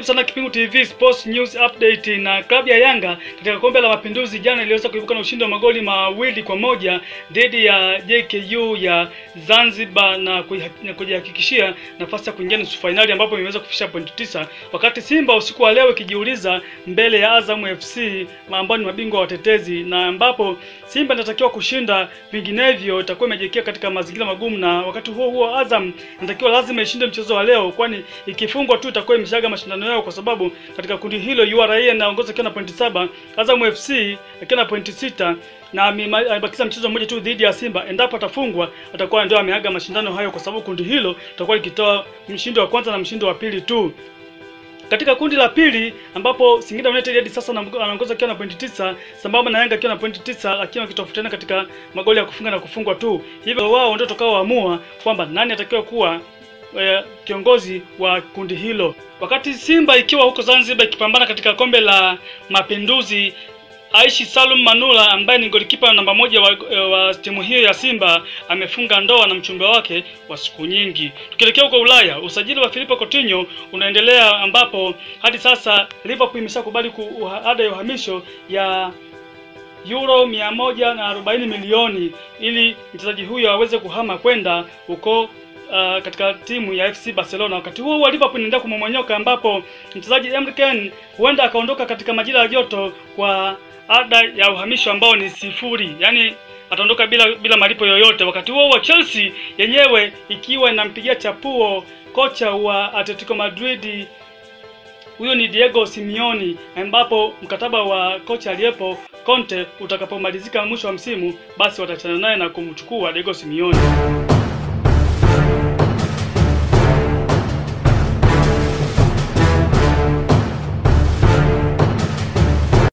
sana Kipingu TV Sports News Update. Na klabu ya Yanga katika kombe la Mapinduzi jana iliweza kuibuka na ushindi wa magoli mawili kwa moja dhidi ya JKU ya Zanzibar na kujihakikishia nafasi ya kuingia nusu fainali ambapo imeweza kufikisha pointi tisa, wakati Simba usiku wa leo ikijiuliza mbele ya Azam FC ambao ni mabingwa watetezi, na ambapo Simba inatakiwa kushinda, vinginevyo itakuwa imejiwekea katika mazingira magumu, na wakati huo huo Azam inatakiwa lazima ishinde mchezo wa leo, kwani ikifungwa tu itakuwa imeshaga mashindano yao, kwa sababu katika kundi hilo URA inaongoza akiwa na pointi saba, Azam FC akiwa na pointi sita na amebakiza mchezo mmoja tu dhidi ya Simba. Endapo atafungwa atakuwa ndio ameaga mashindano hayo, kwa sababu kundi hilo litakuwa likitoa mshindi wa kwanza na mshindi wa pili tu. Katika kundi la pili ambapo Singida United hadi sasa anaongoza akiwa na pointi tisa sambamba na Yanga akiwa na pointi tisa lakini wakitofautiana katika magoli ya kufunga na kufungwa tu. Hivyo wao ndio tutakaoamua kwamba nani atakiwa kuwa e, kiongozi wa kundi hilo, wakati Simba ikiwa huko Zanzibar ikipambana katika kombe la Mapinduzi. Aishi Salum Manula ambaye ni golikipa namba moja wa, wa timu hiyo ya Simba amefunga ndoa na mchumba wake wa siku nyingi. Tukielekea huko Ulaya, usajili wa Filipe Coutinho unaendelea ambapo hadi sasa Liverpool imeshakubali ada ya uhamisho ya euro mia moja na arobaini milioni ili mchezaji huyo aweze kuhama kwenda huko Uh, katika timu ya FC Barcelona. Wakati huo huo Liverpool inaendelea kumomonyoka ambapo mchezaji Emre Can huenda akaondoka katika majira ya joto kwa ada ya uhamisho ambao ni sifuri, yaani ataondoka bila bila malipo yoyote. Wakati huo wa Chelsea yenyewe ikiwa inampigia chapuo kocha wa Atletico Madrid, huyo ni Diego Simeone, ambapo mkataba wa kocha aliyepo Conte utakapomalizika mwisho wa msimu, basi watachana naye na kumchukua Diego Simeone.